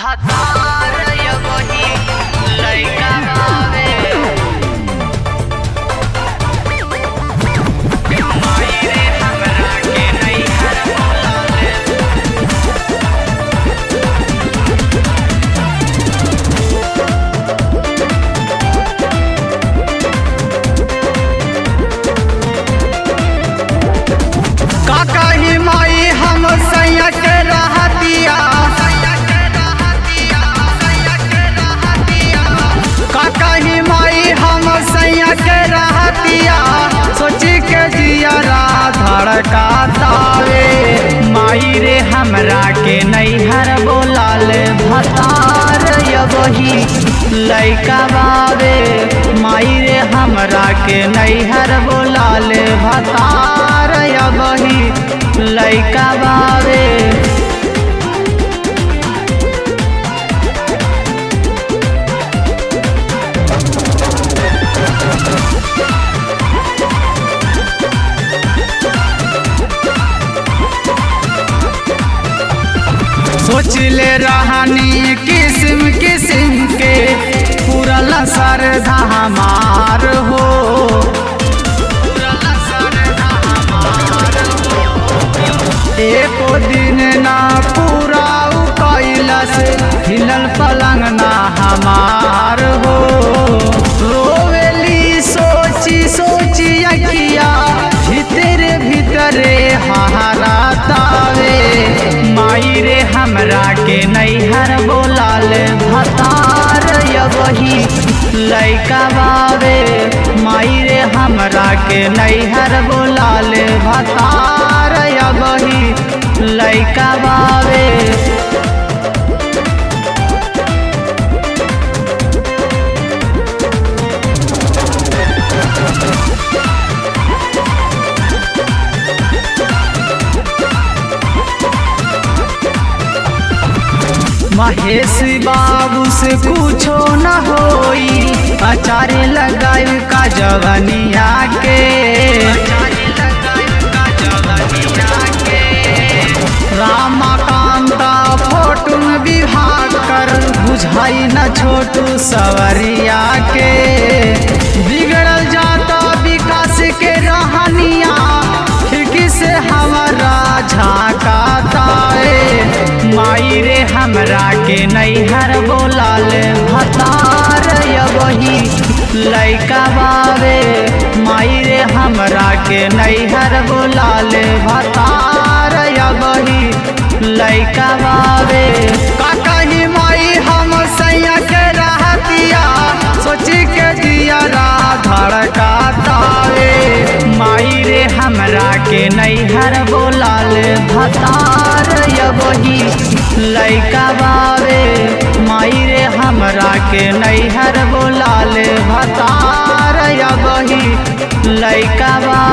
भतार यगोही लइका बावे माई रे हमरा के नैहर बोलावे का कही माई हम सैया के रहतिया का कही माई हम सैया के रहतिया सोची के जियरा धड़का तावे माई रे हमरा के नैहर बोलाल भतार यबही लइका बावे माई रे हमरा के नैहर बोलाल भतार यबही लइका बावे सोच ले रहनी किस्म किस्म के पूरल सरधा हमार हो एको दिन ना पूरा उ कैलस हिलल पलंग ना हमार हो रोवेली सोची सोची अखिया भीतरे भीतरे हहारा तावे माई रे हमरा के नैहर बोलाल भतार यबही लइका बावे माई रे हमरा के नैहर बोलाल भतार यबही लइका बावे महेश बाबू से कुछो न होई अचारे लगाई का जवनिया के रामाकांता फोटो में विभाग कर बुझाई न छोटू सवरिया के बिगड़ल जाता विकास के रहनिया खिड़की से हमारा झाँकाता है माई रे हमरा के नैहर बोलाल भतार यबही लइका बावे माई रे हमरा के नैहर बोलाल भतार यबही लइका बावे का कही माई हम सैया के रहतिया सोची के दिया धड़का तावे माई रे हमरा के नैहर बोलाल भतार यबही लइका बावे माई रे हमरा के नैहर बोलाल भतार यबही लइका बा